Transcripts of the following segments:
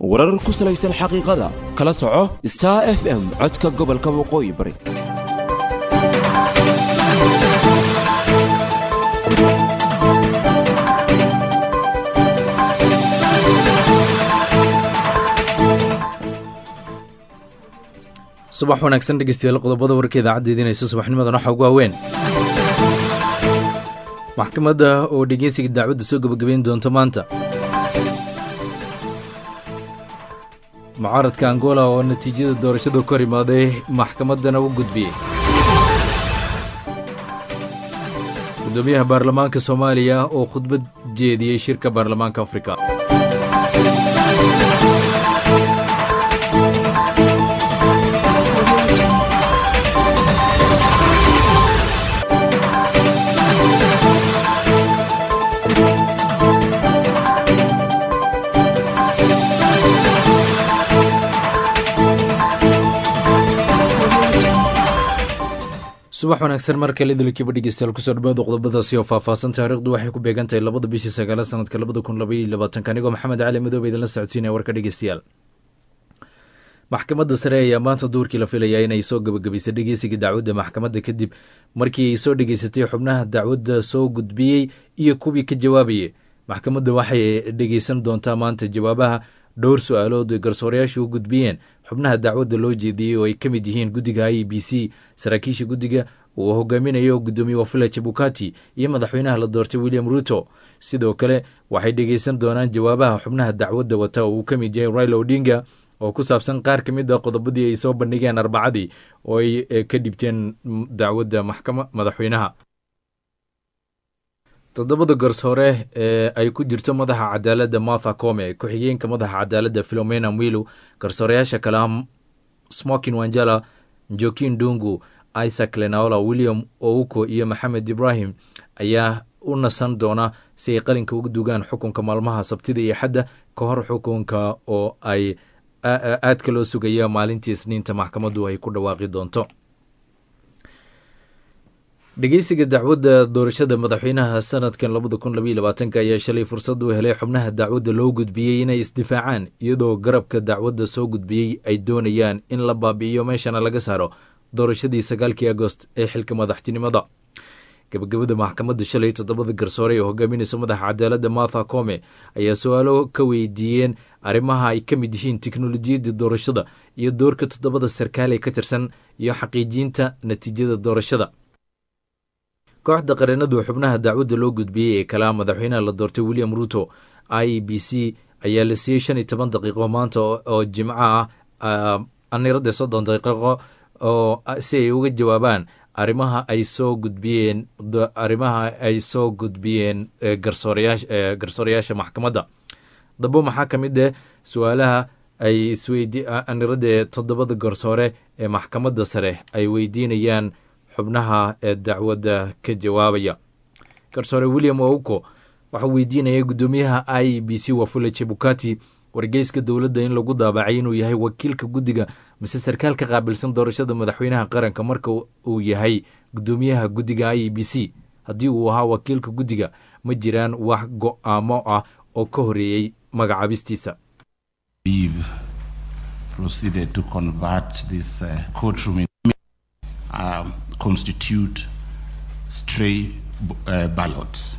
warar ku salaysan xaqiiqada kala soco star f m codka gobolka waqooyi bari subax wanaagsan dhegeystayaal qodobada warka idaacadda idiinaysa subaxnimadan waxaa ugu haween maxkamadda oo dhegeysiga dacwadda soo gebagabeyn doonta maanta mucaaradka angola oo natiijada doorashada ka hor imaaday maxkamaddana u gudbiyey gudoomiyaha baarlamaanka soomaaliya oo khudbad jeediyey shirka baarlamaanka afrika subax wanaagsan mar kale idilkiiba dhegeystayaal kusoo dhawaada qodobadaasi oo faahfaahsan taariikhdu waxay ku beegan tahay labada bishii sagaala sanadka labada kun labaiyo labaatanka anigoo maxamed cali madoobe idinla socodsiinaya warka dhegeystayaal maxkamadda sare ayaa maanta duurkii la filayaa inay soo gabagabaysay dhegeysiga dacwadda maxkamadda kadib markii ay soo dhegeysatay xubnaha dacwadda soo gudbiyey iyo kuwii ka jawaabayay maxkamadda waxay dhegeysan doontaa maanta jawaabaha dhowr su-aalood ay garsoorayaashu u gudbiyeen xubnaha dacwadda loo jeediyey oo ay ka mid yihiin guddiga i b c saraakiisha guddiga uu hogaaminayo gudoomiye wafula jabukati iyo madaxweynaha la doortay william ruto sidoo kale waxay dhegeysan doonaan jawaabaha xubnaha dacwadda wata oo uu ka mid yahay raila odinga oo ku saabsan qaar ka mid a qodobadii ay soo bandhigeen arbacadii oo ay ka dhibteen dacwadda maxkama madaxweynaha toddobada garsoore ee ay ku jirto madaxa cadaaladda martha come ku-xigeenka madaxa cadaaladda filomena mwilu garsooreyaasha kale smokin wanjala jokin dungu isaac lenaola william ouko iyo maxamed ibrahim ayaa u nasan doona si ay qalinka uga dugaan xukunka maalmaha sabtida iyo xadda ka hor xukunka oo ay aadka loo sugaya maalintii isniinta maxkamaddu ay ku dhawaaqi doonto dhegeysiga dacwadda doorashada madaxweynaha sanadkan labada kun labaiyo labaatanka ayaa shalay fursad u helay xubnaha dacwadda loo gudbiyey inay isdifaacaan iyadoo garabka dacwadda soo gudbiyey ay doonayaan in la baabi'iyo meeshana laga saaro doorashadii sagaalkii agost ee xilka madaxtinimada gabagabada maxkamadda shalay toddobada garsoore ee hogaaminaysa madaxa cadaaladda martha come ayaa su-aalo ka weydiiyeen arrimaha ay ka mid yihiin teknolojiyadda doorashada iyo doorka toddobada sarkaal ee ka tirsan iyo xaqiijinta natiijada doorashada kooxda qareenadu xubnaha dacwadda loo gudbiyey ee kalaa madaxweynaha la doortay william ruto i b c ayaa la siiyey shan iyo toban daqiiqo maanta oo jimco ah aniradda soddon daqiiqo oo si ay uga jawaabaan arrimaha ay soo gudbiyeen arrimaha ay soo gudbiyeen garsoorayaasha garsoorayaasha maxkamadda dabo maxaa ka mid ah su-aalaha ay isweydi aniradda toddobada garsoore ee maxkamadda sare ay weydiinayaan xubnaha ee dacwadda ka jawaabaya garsoore william ouko waxaa weydiinaya guddoomiyaha i b c wafula jebukati wargeyska dowladda in lagu daabacay inuu yahay wakiilka guddiga mise sarkaal ka qaabilsan doorashada madaxweynaha qaranka marka uu yahay guddoomiyaha guddiga i b c haddii uu ahaa wakiilka guddiga ma jiraan wax go-aamo ah oo ka horeeyey magacaabistiisa Um, constitute stray uh, ballots.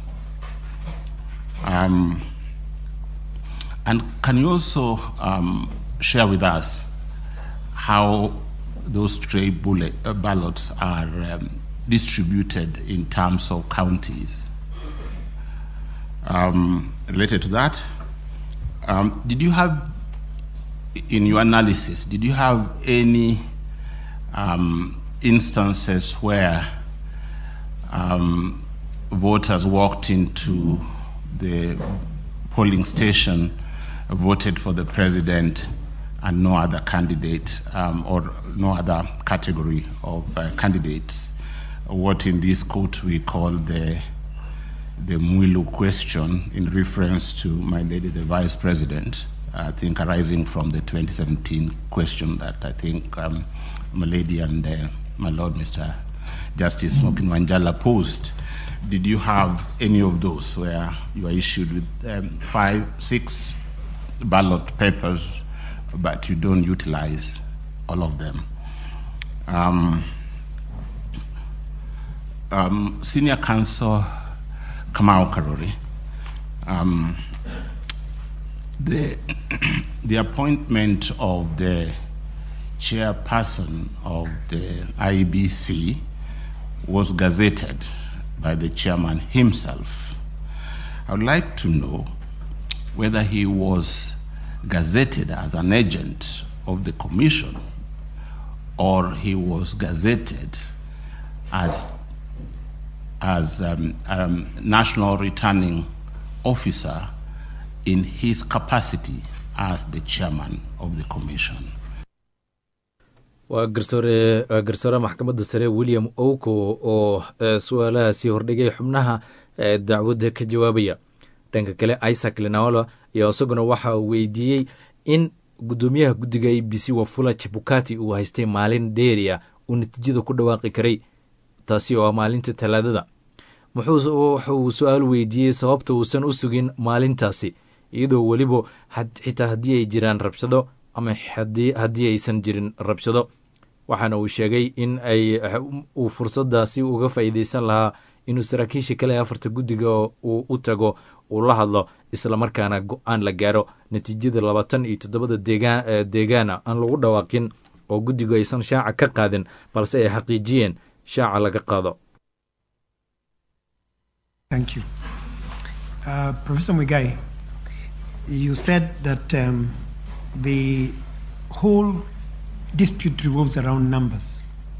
Um, and can you also um, share with us how those stray bullet, uh, ballots are distributed in terms of counties? related to that, did you have, in your analysis, did you have any um, instances where um, voters walked into the polling station, voted for the president, and no other candidate um, or no other category of uh, candidates. What in this court we call the the Mwilu question, in reference to my lady, the vice president. I think arising from the 2017 question that I think um, my lady and uh, my lord, Mr. Justice Smokin Wanjala posed. Did you have any of those where you are issued with um, five, six ballot papers, but you don't utilize all of them. Um, um, Senior Counsel Kamau Karori, um, the, the appointment of the chairperson of the IBC was gazetted by the chairman himself. I would like to know whether he was gazetted as an agent of the commission or he was gazetted as as um, um, national returning officer in his capacity as the chairman of the commission. waa garsoore waa garsoore maxkamadda sare william owko oo su-aalahaasi hordhigay xubnaha dacwadda ka jawaabaya dhanka kale isaac lenaolo ayaa isaguna waxa uu weydiiyey in guddoomiyaha guddiga a b c wafula jabukati uu haystay maalin dheeriya uu natiijada ku dhawaaqi karay taasi oo ah maalinta talaadada wuxuu su-aal weydiiyey sababta uusan u sugin maalintaasi iyadoo weliba xitaa haddii ay jiraan rabshado ama haddii aysan jirin rabshado waxaana uu sheegay in ay uu fursadaasi uga faa'iideysan lahaa inuu saraakiisha kale afarta guddiga uu u tago uu la hadlo islamarkaana go-aan la gaaro natiijada labaatan iyo toddobada deegaana aan lagu dhawaaqin oo guddigu aysan shaaca ka qaadin balse ay xaqiijiyeen shaaca laga qaado Thank you. Uh, Professor Mugai, you said that um, the whole dispute revolves around numbers.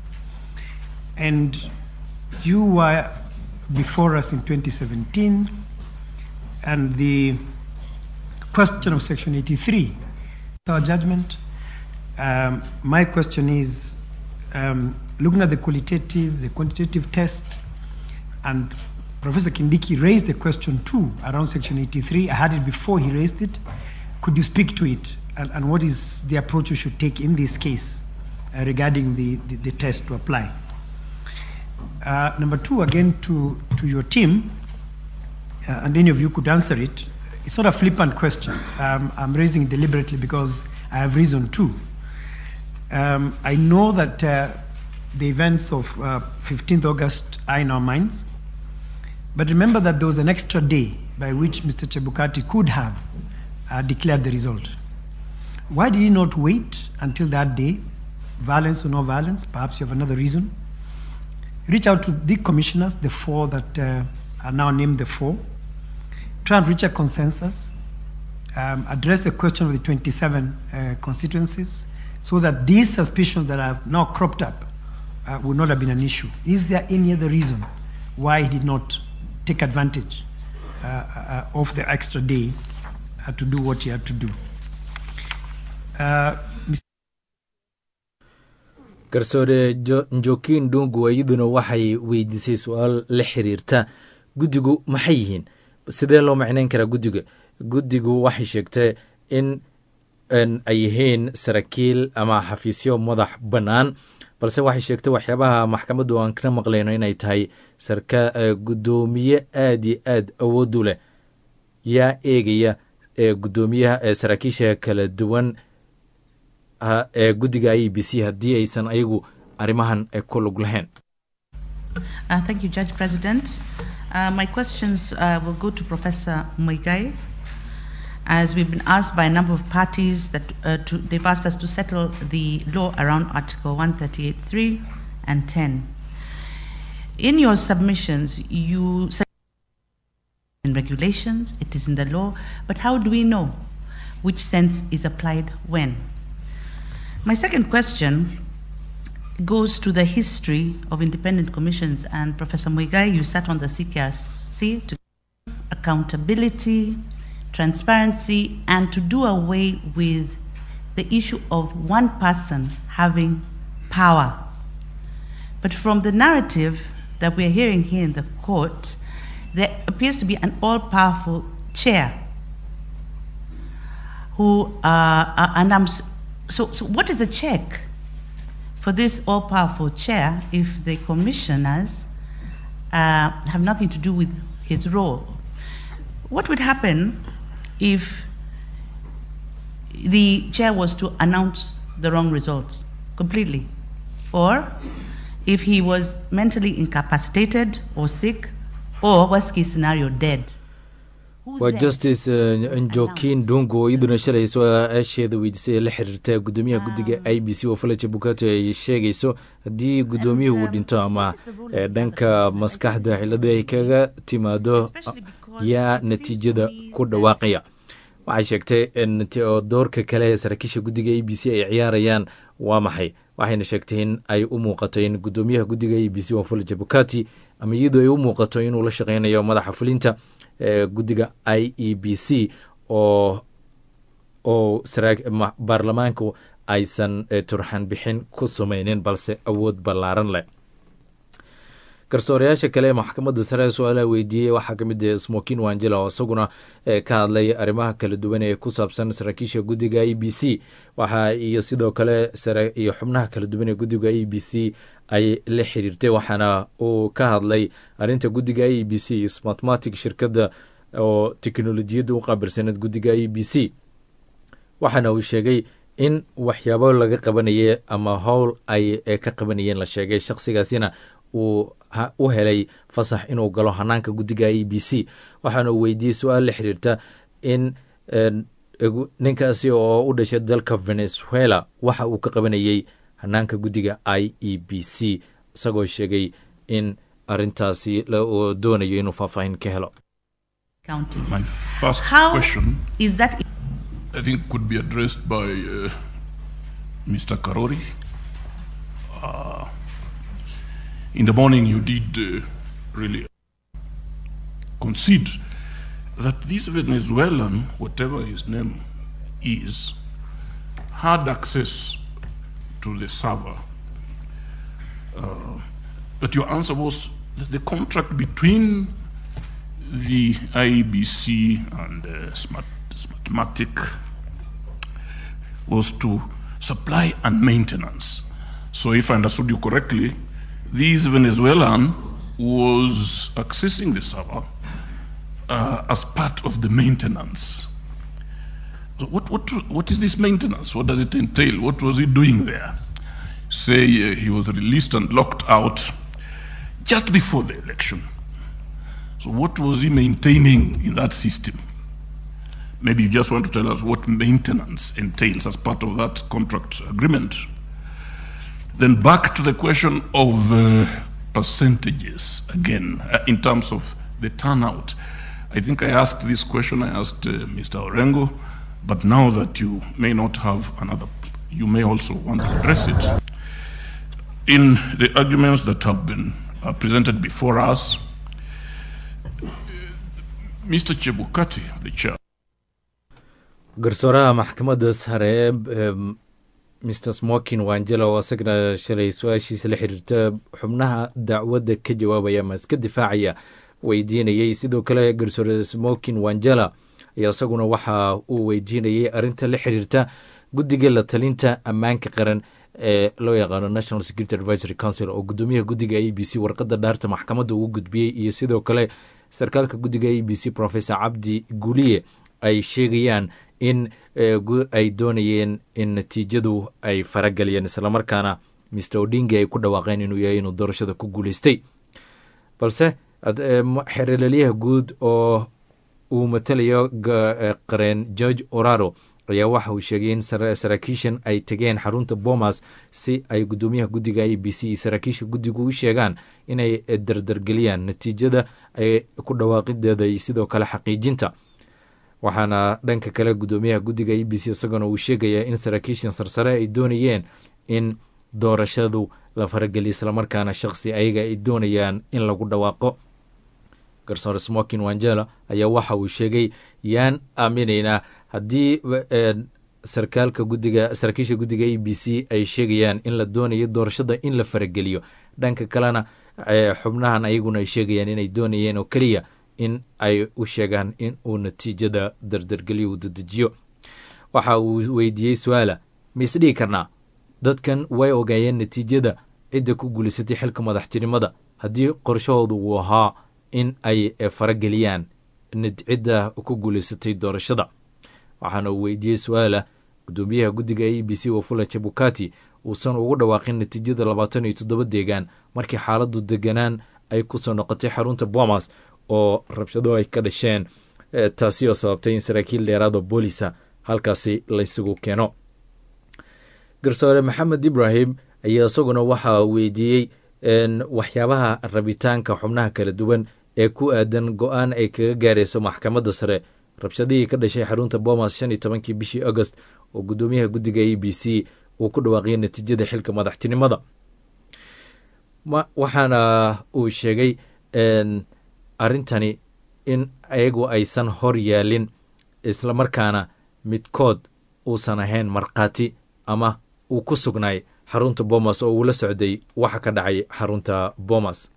And you were before us in 2017, and the question of Section 83, our judgment. Um, my question is um, looking at the qualitative, the quantitative test, and Professor Kindiki raised the question too around Section 83. I had it before he raised it. Could you speak to it? And, and what is the approach you should take in this case uh, regarding the, the, the, test to apply? Uh, number two, again to, to your team, uh, and any of you could answer it. It's not a flippant question. Um, I'm raising it deliberately because I have reason to. Um, I know that the events of 15th August are in our minds. But remember that there was an extra day by which Mr. Chebukati could have uh, declared the result. Why did he not wait until that day? Violence or no violence? Perhaps you have another reason. Reach out to the commissioners, the four that uh, are now named the four. Try and reach a consensus. Um, address the question of the 27 uh, constituencies so that these suspicions that have now cropped up uh, would not have been an issue. Is there any other reason why he did not take advantage uh, uh, of the extra day uh, to do what he had to do. garsoore njokin dungu iyaduna waxay weydiisay su-aal la xiriirta guddigu maxay yihiin sidee loo macneyn karaa guddiga guddigu waxay sheegtay in ay yihiin saraakiil ama xafiisyo madax bannaan balse waxay sheegtay waxyaabaha maxkamaddu aan kana maqlayno inay tahay sarka guddoomiye aada iyo aad awood u leh yaa eegaya guddoomiyaha ee saraakiisha kala duwan ee guddiga i b c haddii aysan ayagu arrimahan ku lug lahayn Uh, thank you, Judge President. Uh, my questions uh, will go to Professor Muigai. As we've been asked by a number of parties that uh, to, they've asked us to settle the law around Article 138.3 and 10. In your submissions, you said in regulations, it is in the law, but how do we know which sense is applied when? My second question goes to the history of independent commissions, and Professor Muigai, you sat on the CKRC to accountability, transparency, and to do away with the issue of one person having power. But from the narrative that we're hearing here in the court, there appears to be an all powerful chair who, uh, uh, and I'm, so, so what is a check for this all powerful chair if the commissioners uh, have nothing to do with his role? What would happen if the chair was to announce the wrong results completely, or if he was mentally incapacitated or sick, or worst case scenario, dead. Who's waa there? justice uh, njokin dungu oo iyaduna shalay su-aasheeda weydiisay ee la xiriirta gudoomiyaha guddiga i b c oo falaja bukato ay sheegayso haddii gudoomiyuhu uu dhinto ama eh, dhanka maskaxda cilada ay kaga timaado yaa natiijada ku dhawaaqaya waxay sheegtay in nati- oo doorka kale ee saraakiisha guddiga a b c ay ciyaarayaan waa maxay waxayna sheegtay in ay u muuqato in gudoomiyaha guddiga a b c wafula bukati ama iyadoo ay u muuqato inuu la shaqeynayo madaxa fulinta ee guddiga i e b c oo oo saraa- ma- baarlamaanku aysan eh, turxan bixin ku sameynin balse awood ballaaran leh garsoorayaasha kale ee maxkamadda sare ee su-aalaha weydiiyey waxaa ka mid ah smokin wangela oo isaguna eh, ka hadlay arrimaha kala duwan ee ku saabsan saraakiisha guddiga e b c waxa iyo sidoo kale sare iyo xubnaha kala duwan ee guddiga e b c ay la xiriirtay waxaana uu ka hadlay arrinta guddiga e b c smatmatic shirkadda oo teknolojiyadda u qaabilsaneed guddiga e b c waxaana uu sheegay in waxyaabo laga qabanayay ama howl ay eh, ka qabanayeen la sheegay shakhsigaasina uu ha- u helay fasax inuu galo hanaanka guddiga e b c waxaana uu weydiiyey su-aal la xiriirta in en, egu- ninkaasi oo u dhashay dalka venezuela waxa uu ka qabanayey hanaanka guddiga i e b c isagoo sheegay in arintaasi la- uu doonayo inuu faahfaahin ka helo County. My first How question, is that I think, could be addressed by uh, Mr. Karori. Uh, in the morning, you did uh, really concede that this Venezuelan, whatever his name is, had access to the server. Uh, but your answer was that the contract between the IBC and uh, Smart, Smartmatic was to supply and maintenance. So, if I understood you correctly, this Venezuelan was accessing the server uh, as part of the maintenance. So, what, what, what is this maintenance? What does it entail? What was he doing there? Say uh, he was released and locked out just before the election. So, what was he maintaining in that system? Maybe you just want to tell us what maintenance entails as part of that contract agreement. Then, back to the question of uh, percentages again, uh, in terms of the turnout. I think I asked this question, I asked uh, Mr. Orengo, but now that you may not have another, you may also want to address it. In the arguments that have been uh, presented before us, Mr. Chebukati, the chair, garsooraha maxkamadda sare em, mr smokin wangela oo isagana shalay su-aashiisa la xiriirta xubnaha dacwadda ka jawaabaya ama iska difaacaya weydiinayey sidoo kale garsoore smokin wangela ayaa isaguna waxa uu weydiinayey arrinta la xiriirta guddiga la talinta ammaanka qaran ee loo yaqaano national security advisory council oo gudoomiyaha guddiga a b c warqadda dhaarta maxkamadda ugu gudbiyey iyo sidoo kale sarkaalka guddiga a b c professor cabdi guliye ay sheegayaan in eh, gu- ay doonayeen in natiijadu ay farageliyeen islamarkaana mr odinga ay ku dhawaaqeen inuu yahay inuu doorashada ku guuleystay balse ad- eh, ma- xeeralaliyaha guud oo uu matalayo ga- eh, qareen george oraro ayaa waxa uu sheegay in sara- saraakiishan ay tegeen xarunta bomas si ay gudoomiyaha guddiga a b c iyo saraakiisha guddigu u sheegaan inay eh, dardargeliyaan natiijada ay ku dhawaaqideeda iyo sidoo kale xaqiijinta waxaana dhanka kale gudoomiyaha guddiga e b c isaguna uu sheegayaa in saraakiishan sarsare ay doonayeen in doorashadu la farageliyo islamarkaana shaqsi ayaga ay doonayaan in lagu dhawaaqo garsoore smokin wangela ayaa waxa uu sheegay yaan aaminaynaa haddii eh, sarkaalka guddiga saraakiisha guddiga e b c ay sheegayaan in la doonayo doorashada in la farageliyo dhanka kalena eh, xubnahan ayaguna ay sheegayaan inay doonayeen oo keliya in ay u sheegaan in uu natiijada dardargelyo uu dedejiyo waxa uu weydiiyey su-aala ma isdhihi karnaa dadkan way ogaayeen natiijada cidda ku guulaysatay xilka madaxtinimada haddii qorshahoodu uu ahaa in ay eh, farageliyaan nat- cidda ku guulaysatay doorashada waxaana uu weydiiyey su-aala gudoomiyaha guddiga e b c wafula jabukati uusan ugu dhawaaqin natiijada labaatan iyo toddoba deegaan markii xaaladu deganaan ay kusoo noqotay xarunta bomas oo rabshado ay ka dhasheen taasi oo sababtay in saraakiil dheeraada boolisa halkaasi laysugu keeno garsoore maxamed ibrahim ayaa isaguna waxaa weydiiyey waxyaabaha rabitaanka xubnaha kala duwan ee ku aadan go-aan ay kaga gaarayso maxkamadda sare rabshadihii ka dhashay xarunta bomas shan iyo tobankii bishii agost oo gudoomiyaha guddiga e b c uu ku dhawaaqiyay natiijada xilka madaxtinimada waxaana uu sheegay arrintani in ayagu aysan hor yaalin islamarkaana midkood uusan ahayn markhaati ama uu ku sugnaay xarunta bomas oo uu la socday waxa ka dhacay xarunta bomas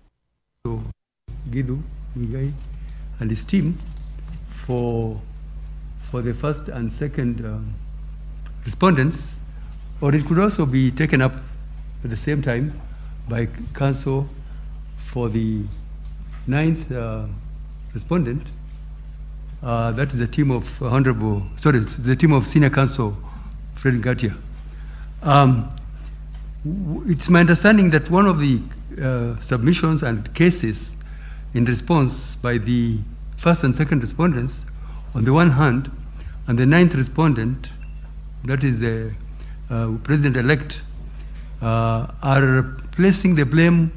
Gidu Migai and his team for for the first and second um, respondents, or it could also be taken up at the same time by counsel for the ninth uh, respondent. Uh, that is the team of Honorable, sorry, the team of Senior Counsel Fred Gatia. Um, it's my understanding that one of the uh, submissions and cases in response by the first and second respondents, on the one hand, and the ninth respondent, that is the uh, president elect, uh, are placing the blame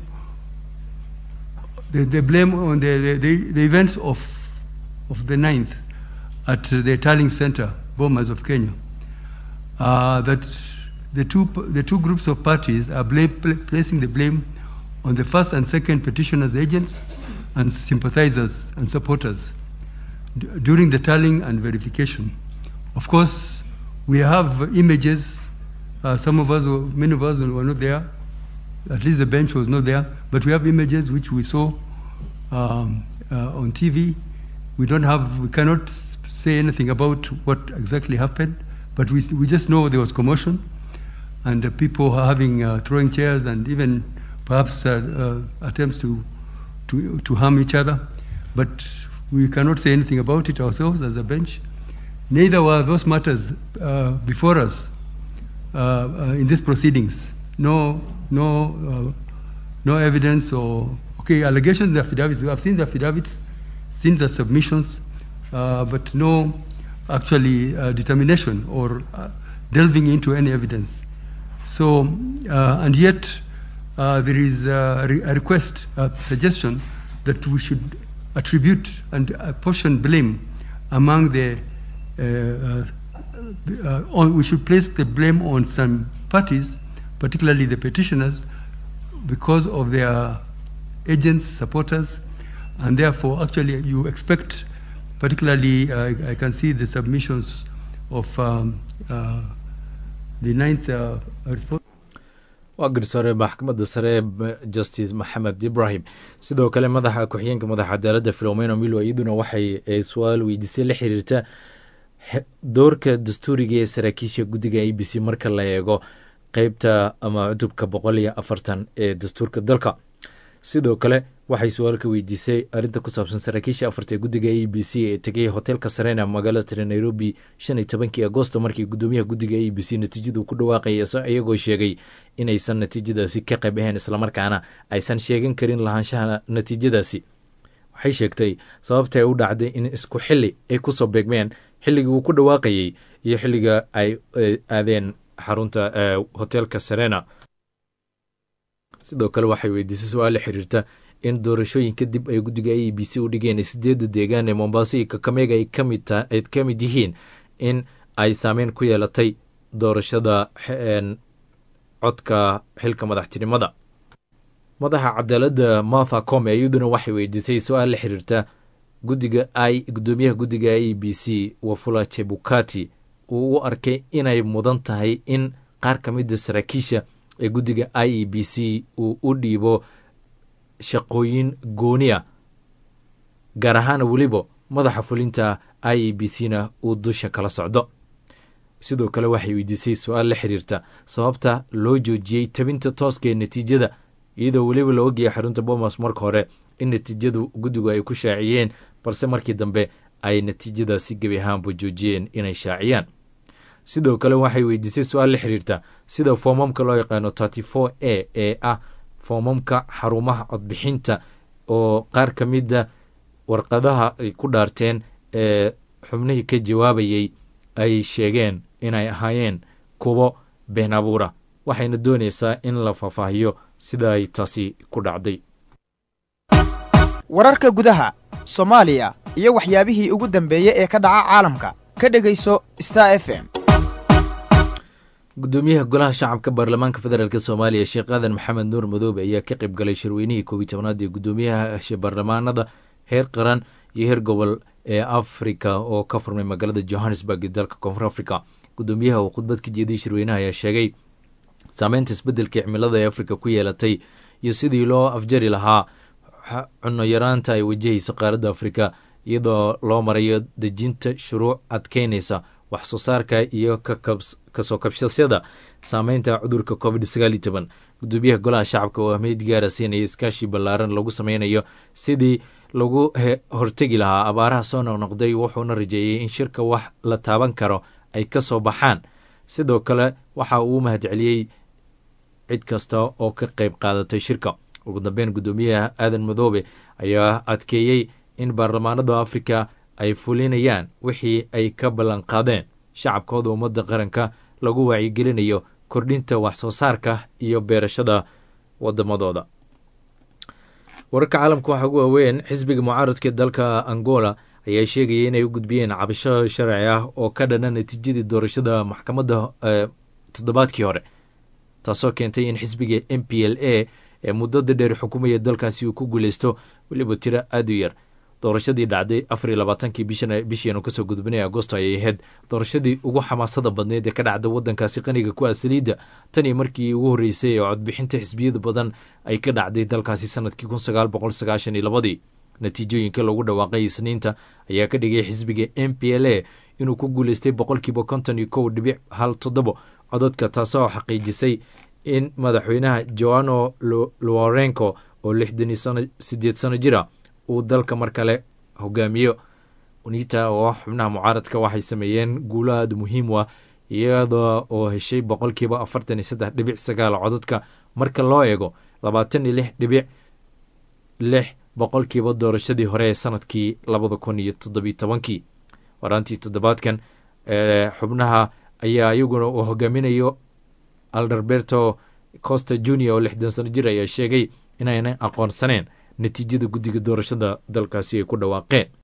the, the blame on the, the, the, events of, of the ninth at the Tarling Center, Bomas of Kenya. that the two, the two groups of parties are blame, placing the blame on the first and second petitioners' agents and sympathizers and supporters d- during the tallying and verification. Of course, we have images. Uh, some of us, were, many of us were not there. At least the bench was not there. But we have images which we saw um, uh, on TV. We don't have, we cannot say anything about what exactly happened. But we, we just know there was commotion and uh, people having throwing chairs and even perhaps attempts to to, to harm each other, but we cannot say anything about it ourselves as a bench. Neither were those matters uh, before us uh, uh, in these proceedings. No, no, no evidence or okay allegations, the affidavits. We have seen the affidavits, seen the submissions, but no actually determination or delving into any evidence. So, and yet uh, there is a, re- a, request, a suggestion that we should attribute and apportion blame among the. Uh, uh, on, we should place the blame on some parties, particularly the petitioners, because of their agents, supporters, and therefore, actually, you expect, particularly, I can see the submissions of um, the ninth response. waa garsoore maxkamadda sare justice maxamed ibrahim sidoo kale madaxa ku-xigeenka madaxa cadaaladda filomeno milo iyaduna waxay su-aal weydiisay la xiriirta doorka dastuuriga ee saraakiisha guddiga a b c marka la eego qeybta ama cutubka boqol iyo afartan ee dastuurka dalka sidoo kale waxay su-aal ka weydiisay arrinta ku saabsan saraakiisha afarta ee guddiga a b c ee tegay hoteelka sarena magaalada tire nairobi shan iyo tobankii agosto markii gudoomiyaha guddiga a b c natiijadu ku dhawaaqaya iyagoo sheegay inaysan natiijadaasi ka qayb ahayn islamarkaana aysan sheegan karin lahaanshaha natiijadaasi waxay sheegtay sababta ay u dhacday in isku xili ay kusoo beegmeen xilligii uu ku dhawaaqayey iyo xilliga ay aadeen xarunta hoteelka serena sidoo kale waxay weydiisay su-aal la xiriirta in doorashooyin kadib ay guddiga a b c u dhigeen sideedda deegaan ee mombaaso iyo kakamega ay ka mid yihiin in ay saameyn ku yeelatay doorashada codka xilka madaxtinimada madaxa cadaaladda martha come iyaduna waxay weydiisay su-aal la xiriirta guddiga i gudoomiyaha guddiga a b c wafula chebukati uu u arkay inay mudan tahay in qaar ka mida saraakiisha ee guddiga i e b c uu u dhiibo shaqooyin gooniya gaar ahaana weliba madaxa fulinta i e b c na uu dusha kala socdo sidoo kale waxay weydiisay su-aal la xiriirta sababta loo joojiyey tabinta tooska ee natiijada iyadoo weliba la ogaya xarunta bomas marka hore in natiijadu guddigu ay ku shaaciyeen balse markii dambe ay natiijadaasi gebi ahaanba joojiyeen inay shaaciyaan sidoo kale waxay weydiisay su-aal la xiriirta sida foomamka loo yaqaano thirty four a ee ah foomamka xarumaha codbixinta oo qaar ka mida warqadaha ay ku dhaarteen ee xubnihii ka jawaabayay ay sheegeen inay ahaayeen kuwo been abuura waxayna doonaysaa in la faahfaahiyo sida ay taasi ku dhacday wararka gudaha soomaaliya iyo waxyaabihii ugu dambeeyey ee ka dhaca caalamka ka dhegayso star f m gudoomiyaha golaha shacabka baarlamaanka federaalk soomaaliya sheekh aadan maxamed nuur madoobe ayaa ka qayb galay shirweynihii koobiyi tobnaad ee gudoomiyaha baarlamaanada heer qaran iyo heer gobol ee afrika oo ka furmay magaalada johannesburg ee dalka koonfur africa gudoomiyaha uu khudbad ka jeediyey shirweynaha ayaa sheegay saameynta isbeddelka cimilada ee afrika ku yeelatay iyo sidii loo afjari lahaa cunno yaraanta ay wajahayso qaaradda afrika iyadoo loo marayo dejinta shuruuc adkeynaysa wax soo saarka iyo kasoo kabshasyada saameynta cudurka covid sagaal iyo toban gudoomiyaha golaha shacabka oo ahmeyd gaara siinaya iskaashi ballaaran lagu sameynayo sidii lagu hortegi lahaa abaaraha soo noqnoqday wuxuuna rajeeyey in shirka wax la taaban karo ay ka soo baxaan sidoo kale waxa uu mahadceliyey cid kasta oo ka qayb qaadatay shirka ugu dambeyn gudoomiyaha aadan madoobe ayaa adkeeyey in baarlamaanada afrika ay fulinayaan wixii ay ka ballanqaadeen shacabkooda ummadda qaranka lagu wacyigelinayo kordhinta wax soo saarka iyo beerashada wadamadooda wararka caalamka waxaa ugu waaweyn xisbiga mucaaradka dalka angola ayaa sheegaya inay u gudbiyeen cabasho sharci ah oo ka dhana natiijadii doorashada maxkamadda toddobaadkii hore taasoo keentay in xisbiga m p l a ee muddada dheer xukumaya dalkaasi uu ku guuleysto weliba tiro aad u yar doorashadii dhacday afar iyo labaatankii bishiianu kasoo gudbinay agosto ayay ahayd doorashadii ugu xamaasada badneed ee ka dhacda wadankaasi qaniga ku ah saliidda tan iyo markii ugu horreysay ee codbixinta xisbiyada badan ay ka dhacday dalkaasi sanadkii kun sagaal boqol sagaashan iyo labadii natiijooyinka lagu dhawaaqay isniinta ayaa ka dhigay xisbiga m p l a inuu ku guuleystay boqolkiiba konton iyo kow dhibic hal toddobo cododka taasoo xaqiijisay in madaxweynaha joano lorenco oo lixdan iyo sideed sano jira uu dalka mar kale hogaamiyo unita oo xubnaha mucaaradka waxay sameeyeen guulo aada muhiim u ah iyada oo heshay boqolkiiba afartan iyo saddex dhibic sagaal cododka marka loo eego labaatan iyo lix dhibic lix boqolkiiba doorashadii hore ee sanadkii labada kun iyo toddobiyo tobankii waraantii toddobaadkan ee xubnaha ayaa iyaguna uu hogaaminayo alderberto costa junior oo lixdan sano jir ayaa sheegay inaynan aqoonsaneen natiijada guddiga doorashada dalkaasi ay ku dhawaaqeen